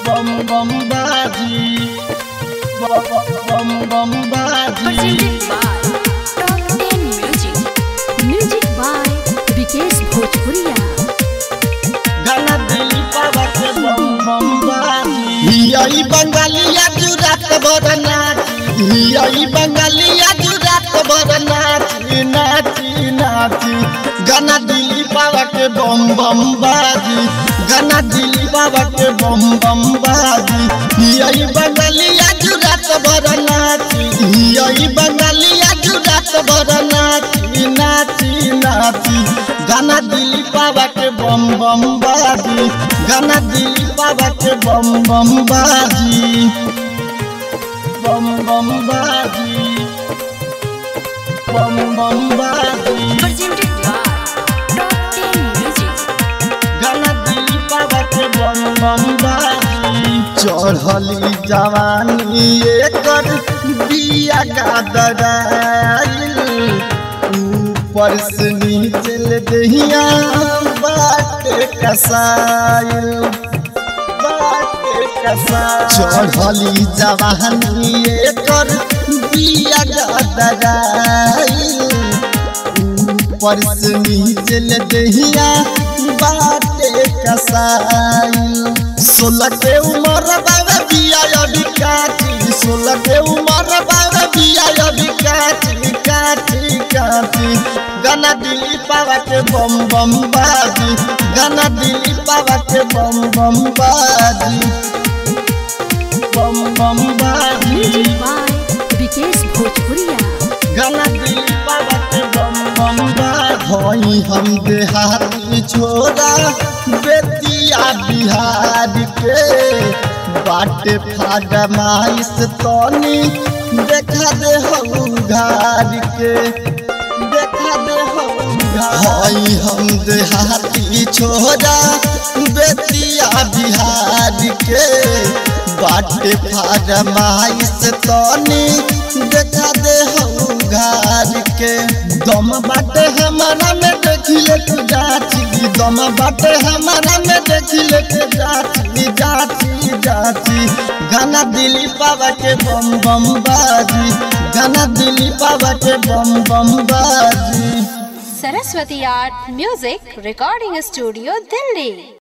बम बम बाजी बम बम बाजी Presented by Top 10 Music. Music by Vikesh Bhojpuria. गाना दिली पावा के बम बम बाजी यही बंगालिया जुरात भर नाची यही बंगालिया जुरात भर नाची नाची नाची गाना दिली पावा के बम बम बाजी गाना दिली पावा के बम बम बाजी यही बंगालिया जुरात भर नाची यही बंगालिया जुरात भर नाची नाची नाची गाना दिली पावा के बम बम बाजी गाना दिली पावा के बम बम बाजी बम बम बाजी बम बम बाजी Presented by Top 10 Music. गाना दिली पावा के बम बम बाजी चढ़ली जवानी एकर बिया गादराइल ऊपर से नीचे ले दहिया बाटे कसाइल बाटे कसाइल चढ़ली जवानी एकर बिया गादराइल ऊपर से नीचे ले दहिया बाटे कसाइल सोलह के उम्र बाबा बिया अभी काटी सोलह के उम्र बाबा बिया अभी काटी काटी काटी गाना दिली पावा के बम बम बाजी गाना दिली पावा के बम बम बाजी बम बम बाजी Music by Vikesh Bhojpuria. गाना दिली पावा के बम बम बाजी हम देहाती छोरा बेतिया बिहार के बाटे फागा माइस तनी देखा दे हम घार के देखा दे हम हई हम देहाती छोरा बेतिया बिहार के बाटे फागा माइस तनी देखा दे हम घार के दम बाटे हमारा में देखिले तू जाची दम बाटे हमारा में देखिले के जाची जाची जाची गाना दिली पावा के बम बम बाजी गाना दिली पावा के बम बम बाजी Saraswati Art Music Recording Studio, Delhi.